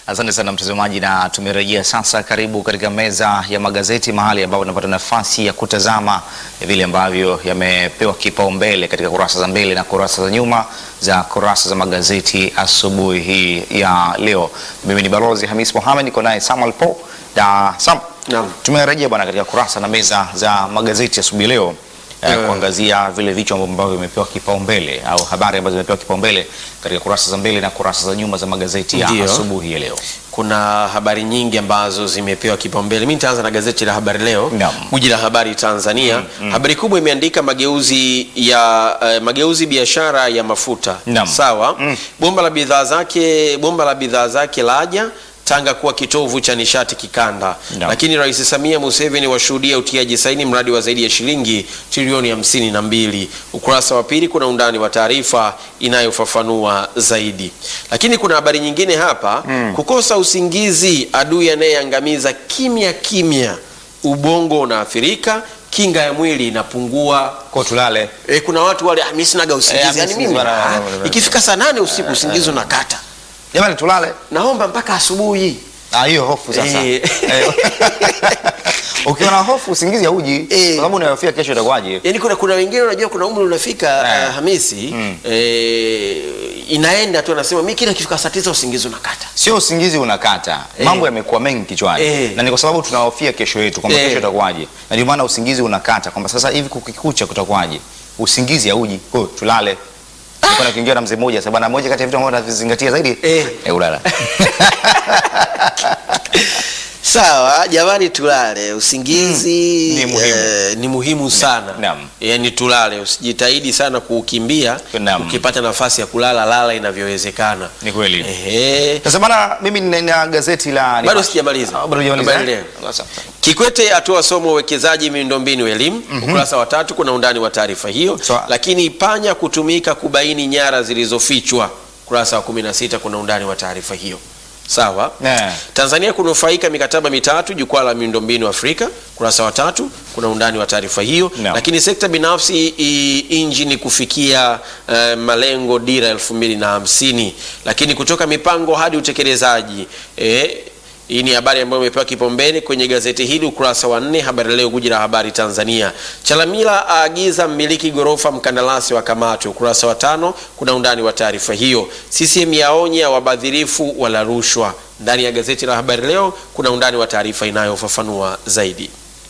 Asante sana mtazamaji, na tumerejea sasa. Karibu katika meza ya magazeti, mahali ambapo tunapata nafasi ya kutazama vile ambavyo yamepewa kipaumbele katika kurasa za mbele na kurasa za nyuma za kurasa za magazeti asubuhi hii ya leo. Mimi ni Balozi Hamis Mohamed, niko naye Samuel Po na Sam. Naam. Tumerejea bwana katika kurasa na meza za magazeti asubuhi leo eh, kuangazia vile vichwa ambavyo vimepewa kipaumbele au habari ambazo zimepewa kipaumbele katika kurasa za mbele na kurasa za nyuma za magazeti ya Ndio. asubuhi ya leo. Kuna habari nyingi ambazo zimepewa kipaumbele. Mimi nitaanza na gazeti la Habari Leo, Naam. guji la habari Tanzania. Habari kubwa imeandika mageuzi ya eh, mageuzi biashara ya mafuta. Naam. Sawa. Bomba la bidhaa zake bomba la bidhaa zake laja Tanga kuwa kitovu cha nishati kikanda. Naam. Lakini Rais Samia Museveni washuhudia utiaji saini mradi wa zaidi ya shilingi trilioni hamsini na mbili. Ukurasa wa pili kuna undani wa taarifa inayofafanua zaidi. Lakini kuna habari nyingine hapa, kukosa usingizi, adui anayeangamiza kimya kimya, ubongo unaathirika, kinga ya mwili inapungua. Kwa tulale E, kuna watu wale ah, mimi sinaga Eh, usingizi mimi yani usingizi mimi bana, ah, bana, bana. ikifika saa nane usiku usingizi unakata, jamani, tulale. naomba mpaka asubuhi. Ah, hiyo hofu sasa. Eh. Eh. Ukiwa na hofu usingizi hauji kwa Eh. sababu unayofia kesho itakuwaje? Yaani kuna kuna wengine unajua kuna umri unafika Eh. uh, Hamisi eh, inaenda tu anasema mimi kila kifika saa tisa usingizi unakata. Sio usingizi unakata, Eh. mambo yamekuwa mengi kichwani Eh. na ni kwa sababu tunahofia kesho yetu kwamba Eh. kesho itakuwaje, na ndio maana usingizi unakata kwamba sasa hivi kukikucha kutakuwaje. Usingizi hauji, kwa hiyo tulale. Nilikuwa nakiongea na mzee mmoja sasa, bwana, moja kati ya vitu ambavyo navizingatia zaidi Eh. eh, ulala. Sawa jamani, tulale. Usingizi Mm, ni muhimu. eh, ni muhimu sana. Naam. Yaani tulale, usijitahidi sana kuukimbia. Naam. Ukipata nafasi ya kulala lala inavyowezekana. Ni kweli. Ehe. Sasa bana, mimi nina gazeti la Bado sijamaliza. Ah, bado hujamaliza, Habari eh? Leo. Kikwete atoa somo uwekezaji miundombinu elimu. Ukurasa wa tatu kuna undani wa taarifa hiyo. Sawa. Lakini panya kutumika kubaini nyara zilizofichwa. Ukurasa wa 16 kuna undani wa taarifa hiyo. Sawa. Eh. Tanzania kunufaika mikataba mitatu jukwaa la miundombinu Afrika. Ukurasa wa tatu kuna undani wa taarifa hiyo. Naam. Lakini sekta binafsi i- injini kufikia eh, malengo dira elfu mbili na hamsini. Lakini kutoka mipango hadi utekelezaji eh, hii ni habari ambayo imepewa kipaumbele kwenye gazeti hili ukurasa wa nne. Habari Leo, guji la habari Tanzania. Chalamila aagiza mmiliki ghorofa mkandarasi wa kamati. Ukurasa wa tano kuna undani wa taarifa hiyo. CCM yaonya wabadhirifu wala rushwa. Ndani ya gazeti la Habari Leo kuna undani wa taarifa inayofafanua zaidi.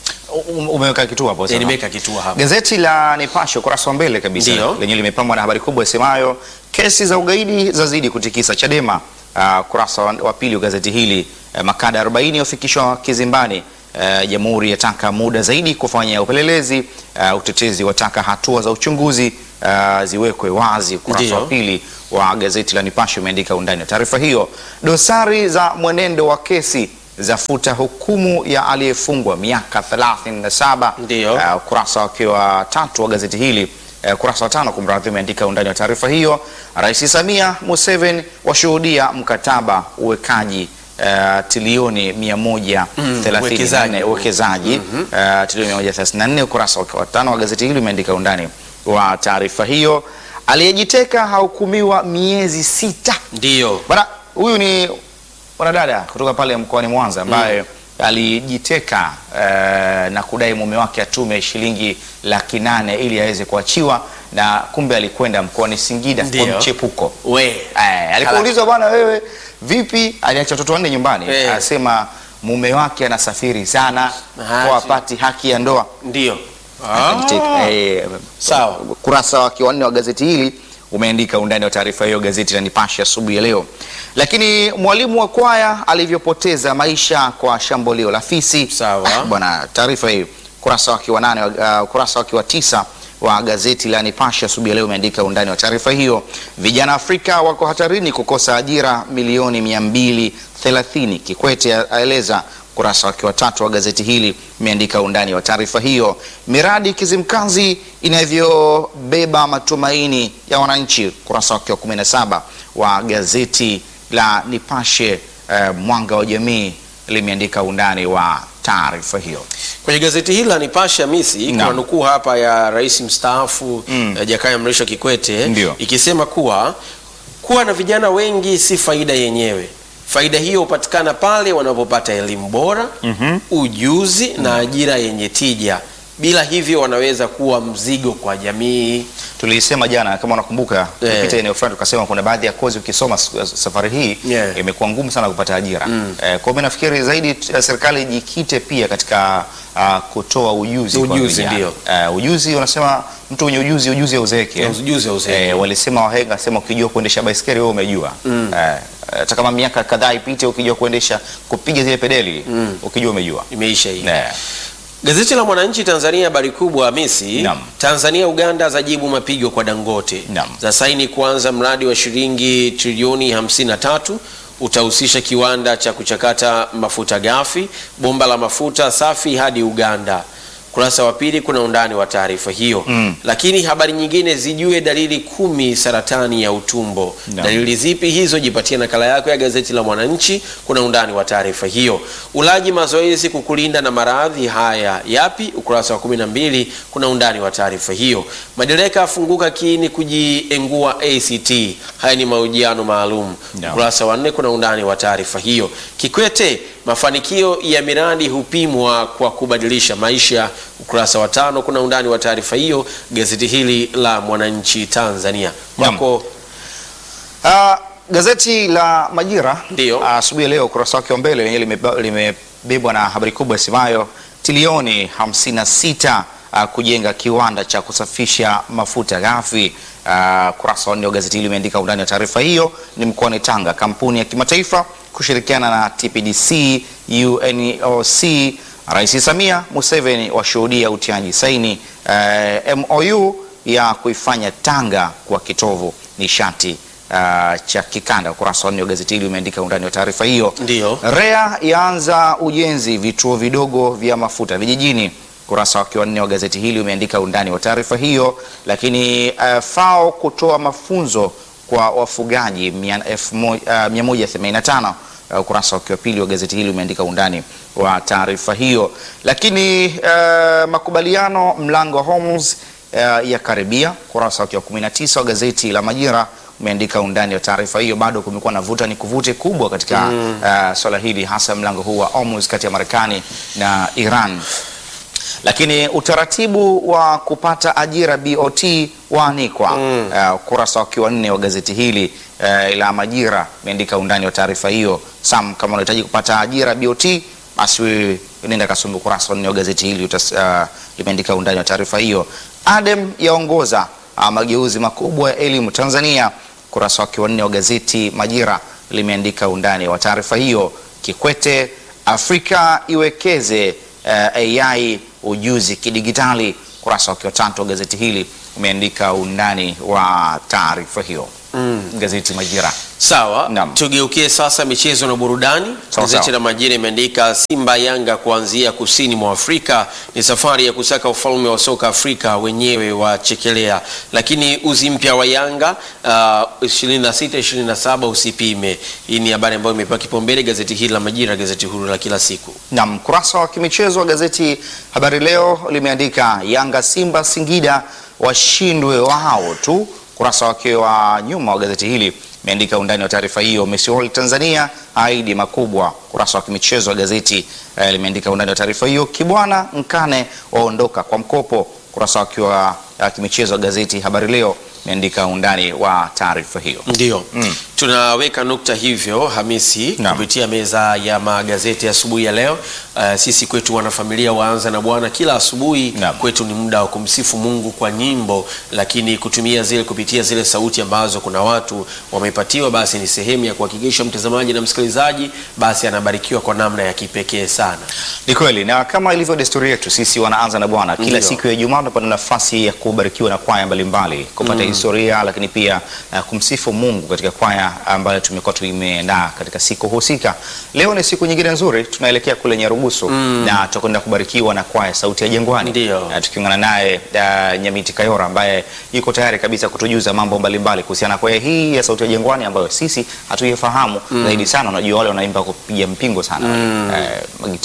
Um- umeweka kituo hapo Eh, sasa. Nimeweka kituo hapa. Gazeti la Nipashe ukurasa wa mbele kabisa Ndio. lenye limepambwa na habari kubwa isemayo kesi za ugaidi zazidi kutikisa Chadema. Uh, ukurasa wa, wa pili wa gazeti hili uh, makada 40 wafikishwa kizimbani. Uh, Jamhuri yataka muda zaidi kufanya upelelezi. Uh, utetezi wataka hatua za uchunguzi uh, ziwekwe wazi. Ukurasa Ndio. wa pili wa gazeti la Nipashe umeandika undani wa taarifa hiyo. Dosari za mwenendo wa kesi zafuta hukumu ya aliyefungwa miaka 37. Ndio. Uh, ukurasa wake wa tatu wa gazeti hili uh, ukurasa wa tano kumradhi, umeandika undani wa taarifa hiyo. Rais Samia Museveni washuhudia mkataba uwekaji uh, trilioni 134 uwekezaji. uwekezaji uh, trilioni 134. Ukurasa wake wa tano wa gazeti hili umeandika undani wa taarifa hiyo. Aliyejiteka hahukumiwa miezi sita. Ndio. Bwana huyu ni mwanadada kutoka pale mkoani Mwanza ambaye alijiteka eh, na kudai mume wake atume shilingi laki nane ili aweze kuachiwa, na kumbe alikwenda mkoani Singida Ndio. kwa mchepuko. We. Eh, alipoulizwa bwana, wewe vipi, aliacha watoto wanne nyumbani, Eh. anasema mume wake anasafiri sana Ah, kwa si- apati haki ya ndoa. Ndio. Akajiteka. Eh, Sawa. Kurasa wake wa nne wa gazeti hili umeandika undani wa taarifa hiyo, gazeti la Nipashe asubuhi ya leo. Lakini mwalimu wa kwaya alivyopoteza maisha kwa shambulio la fisi. Sawa. Ah, bwana, taarifa hii kurasa wake wa nane, uh, kurasa wake wa tisa wa gazeti la Nipashe asubuhi ya leo umeandika undani wa taarifa hiyo. Vijana Afrika wako hatarini kukosa ajira milioni 230. Kikwete aeleza ukurasa wake wa tatu wa gazeti hili umeandika undani wa taarifa hiyo. Miradi Kizimkazi inavyobeba matumaini ya wananchi, ukurasa wake wa 17 wa gazeti la Nipashe eh, mwanga wa jamii limeandika undani wa taarifa hiyo. Kwenye gazeti hili la Nipashe Hamisi kuna Naam. nukuu hapa ya rais mstaafu Mm. eh, Jakaya Mrisho Kikwete Ndio. ikisema kuwa kuwa na vijana wengi si faida yenyewe. Faida hiyo hupatikana pale wanapopata elimu bora, ujuzi na ajira yenye tija. Bila hivyo wanaweza kuwa mzigo kwa jamii. Tulisema jana kama unakumbuka, Eh. tulipita eneo fulani tukasema kuna baadhi ya kozi ukisoma s- safari hii Yeah. imekuwa ngumu sana kupata ajira. Eh, kwa hiyo mimi nafikiri zaidi t- serikali ijikite pia katika ah, kutoa ujuzi kwa Ujuzi, vijana. ndio. Eh, ujuzi unasema mtu mwenye ujuzi ujuzi hauzeeki. eh. Ujuzi hauzeeki. Eh, walisema wahenga sema ukijua kuendesha baiskeli wewe umejua. Eh, hata kama miaka kadhaa ipite ukijua kuendesha kupiga zile pedeli ukijua umejua. Imeisha hii. Eh, Gazeti la Mwananchi Tanzania, habari kubwa Hamisi. Naam. Tanzania Uganda zajibu mapigo kwa Dangote, Naam. za saini kuanza mradi wa shilingi trilioni 53 utahusisha kiwanda cha kuchakata mafuta ghafi, bomba la mafuta safi hadi Uganda. Kurasa wa pili kuna undani wa taarifa hiyo Mm. lakini habari nyingine, zijue dalili kumi saratani ya utumbo. Naam. Dalili zipi hizo? Jipatie nakala yako ya gazeti la Mwananchi, kuna undani wa taarifa hiyo. Ulaji mazoezi kukulinda na maradhi haya yapi? Ukurasa wa 12 kuna undani wa taarifa hiyo. Madereka afunguka kiini kujiengua ACT, haya ni mahojiano maalum. Naam. Ukurasa wa 4 kuna undani wa taarifa hiyo. Kikwete, mafanikio ya miradi hupimwa kwa kubadilisha maisha. Ukurasa wa tano kuna undani wa taarifa hiyo, gazeti hili la Mwananchi Tanzania. Naam. Kwako Ah, gazeti la Majira Ndio. ah, asubuhi ya leo ukurasa wake wa mbele lenyewe limeba- limebebwa na habari kubwa isemayo trilioni 56 ah, kujenga kiwanda cha kusafisha mafuta ghafi. Ah, Kurasa wa nne wa gazeti hili limeandika undani wa taarifa hiyo ni mkoani Tanga, kampuni ya kimataifa kushirikiana na TPDC, UNOC, Rais Samia Museveni washuhudia utiaji saini eh, MOU ya kuifanya Tanga kuwa kitovu nishati uh, cha kikanda. Ukurasa wa nne wa gazeti hili umeandika undani wa taarifa hiyo. Ndio. REA yaanza ujenzi vituo vidogo vya mafuta vijijini. Ukurasa wake wa nne wa gazeti hili umeandika undani wa taarifa hiyo. Lakini uh, FAO kutoa mafunzo kwa wafugaji mia- elfu mo- uh, 185 Uh, ukurasa wake wa pili wa gazeti hili umeandika undani wa taarifa hiyo. Lakini uh, makubaliano mlango wa Hormuz uh, ya karibia. Ukurasa wake wa 19 wa gazeti la Majira umeandika undani wa taarifa hiyo. Bado kumekuwa na vuta ni kuvute kubwa katika uh, swala hili, hasa mlango huu wa Hormuz kati ya Marekani na Iran lakini utaratibu wa kupata ajira BOT waanikwa. Uh, ukurasa wa wa nne wa gazeti hili uh, la Majira umeandika undani wa taarifa hiyo. Sam, kama unahitaji kupata ajira BOT, basi wewe nenda kasome ukurasa wa nne wa gazeti hili utas, uh, limeandika undani wa taarifa hiyo. Adem yaongoza uh, mageuzi makubwa ya elimu Tanzania. Ukurasa wake wa nne wa gazeti Majira limeandika undani wa taarifa hiyo. Kikwete, Afrika iwekeze uh, AI ujuzi kidigitali. Ukurasa wake wa tatu wa gazeti hili umeandika undani wa taarifa hiyo. Gazeti Majira. Sawa, Naam. tugeukie sasa michezo na burudani. Sawa, Gazeti sawa. la Majira imeandika Simba Yanga kuanzia kusini mwa Afrika ni safari ya kusaka ufalme wa soka Afrika, wenyewe wachekelea. Lakini uzi mpya wa Yanga uh, 26 27 usipime. Hii ni habari ambayo imepewa kipaumbele gazeti hili la Majira, gazeti huru la kila siku. Na mkurasa wa kimichezo wa gazeti Habari Leo limeandika Yanga, Simba, Singida washindwe wao tu. Kurasa wake wa nyuma wa gazeti hili imeandika undani wa taarifa hiyo. Messi World Tanzania ahidi makubwa. Kurasa wa kimichezo wa gazeti eh, limeandika undani wa taarifa hiyo. Kibwana Nkane waondoka kwa mkopo. Kurasa wake wa wa kimichezo wa gazeti Habari Leo imeandika undani wa taarifa hiyo. Ndio tunaweka nukta hivyo Hamisi, Naam. kupitia meza ya magazeti asubuhi ya leo. Uh, sisi kwetu wanafamilia waanza na Bwana kila asubuhi Naam. kwetu ni muda wa kumsifu Mungu kwa nyimbo, lakini kutumia zile kupitia zile sauti ambazo kuna watu wamepatiwa, basi ni sehemu ya kuhakikisha mtazamaji na msikilizaji basi anabarikiwa kwa namna ya kipekee sana. Ni kweli na kama ilivyo desturi yetu sisi wanaanza na Bwana kila Ndio. siku ya Ijumaa tunapata nafasi ya kubarikiwa na kwaya mbalimbali kupata historia, lakini pia uh, kumsifu Mungu katika kwaya ambayo tumekuwa tuimeandaa katika siku husika. Leo ni siku nyingine nzuri, tunaelekea kule Nyarugusu na tutakwenda kubarikiwa na kwaya Sauti ya Jangwani, Ndio. Na tukiungana naye uh, Nyamiti Kayora ambaye yuko tayari kabisa kutujuza mambo mbalimbali kuhusiana na kwaya hii ya Sauti ya Jangwani ambayo sisi hatuifahamu zaidi sana. Unajua wale wanaimba kupiga mpingo sana eh, magitaa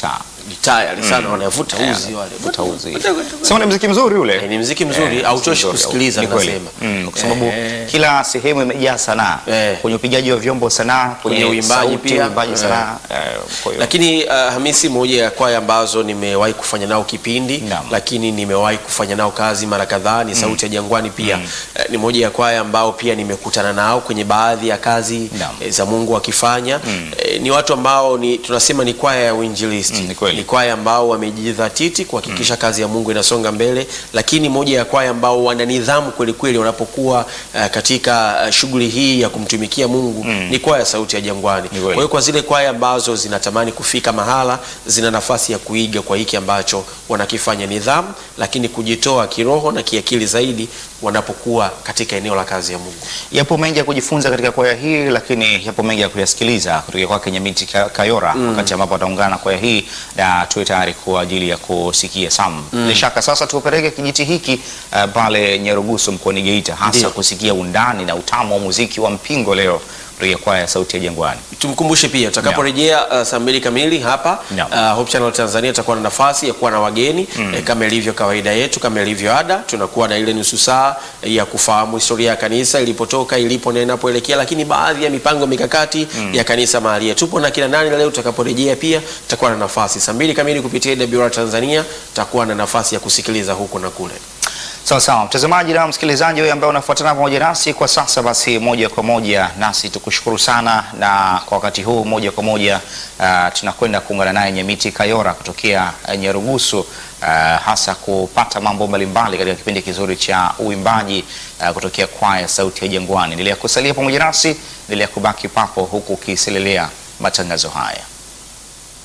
ni tayari sana wanavuta uzi wale Utauzi. Sema ni mziki mzuri ule. Eh, ni mziki mzuri, Eh, hauchoshi mzuri, kusikiliza, ni kweli. nasema. Mm, kwa sababu Eh. kila sehemu imejaa sanaa Eh. kwenye upigaji wa vyombo sanaa, kwenye Kwenye uimbaji sauti, pia. uimbaji Eh. sanaa. Eh, kwa hiyo lakini uh, Hamisi, moja ya kwaya ambazo nimewahi kufanya nao kipindi Naam. lakini nimewahi kufanya nao kazi mara kadhaa ni Sauti ya Jangwani pia Eh, ni moja ya kwaya ambao pia nimekutana nao kwenye baadhi ya kazi Naam. eh, za Mungu wakifanya Eh, ni watu ambao ni tunasema ni kwaya ya uinjilisti Mm, ni kweli. ni kwaya ambao wamejidhatiti kuhakikisha kazi ya Mungu inasonga mbele, lakini moja ya kwaya ambao wana nidhamu kweli kweli wanapokuwa uh, katika uh, shughuli hii ya kumtumikia Mungu ni kwaya Sauti ya Jangwani. kweli. Kwa hiyo kwa zile kwaya ambazo zinatamani kufika mahala, zina nafasi ya kuiga kwa hiki ambacho wanakifanya, nidhamu, lakini kujitoa kiroho na kiakili zaidi wanapokuwa katika eneo la kazi ya Mungu. Yapo mengi ya kujifunza katika kwaya hii, lakini yapo mengi ya kuyasikiliza kutoka kwake Nyamiti Ka- Kayora wakati ambapo ataungana na kwaya hii, na tuwe tayari kwa ajili ya kusikia Sam. Bila shaka sasa tupeleke kijiti hiki uh, pale Nyarugusu mkoani Geita, hasa Ndio. kusikia undani na utamu wa muziki wa mpingo leo kutoka kwaya ya Sauti ya Jangwani. Tumkumbushe pia tutakaporejea uh, saa mbili kamili hapa Naam. uh, Hope Channel Tanzania itakuwa na nafasi ya kuwa na wageni eh, kama ilivyo kawaida yetu, kama ilivyo ada, tunakuwa na ile nusu saa eh, ya kufahamu historia ya kanisa ilipotoka, ilipo na inapoelekea, lakini baadhi ya mipango mikakati ya kanisa mahali. Tupo na kina nani leo, tutakaporejea pia tutakuwa na nafasi saa mbili kamili kupitia AWR Tanzania, tutakuwa na nafasi ya kusikiliza huko na kule. Sawa sawa, mtazamaji na msikilizaji wewe ambaye unafuatana pamoja nasi kwa sasa, basi moja kwa moja nasi tukushukuru sana, na kwa wakati huu moja kwa moja uh, tunakwenda kuungana naye Nyamiti Kayora kutokea uh, Nyarugusu uh, hasa kupata mambo mbalimbali katika kipindi kizuri cha uimbaji uh, kutokea kwaya Sauti ya Jangwani. Endelea kusalia pamoja nasi, endelea kubaki papo huku ukiselelea matangazo haya.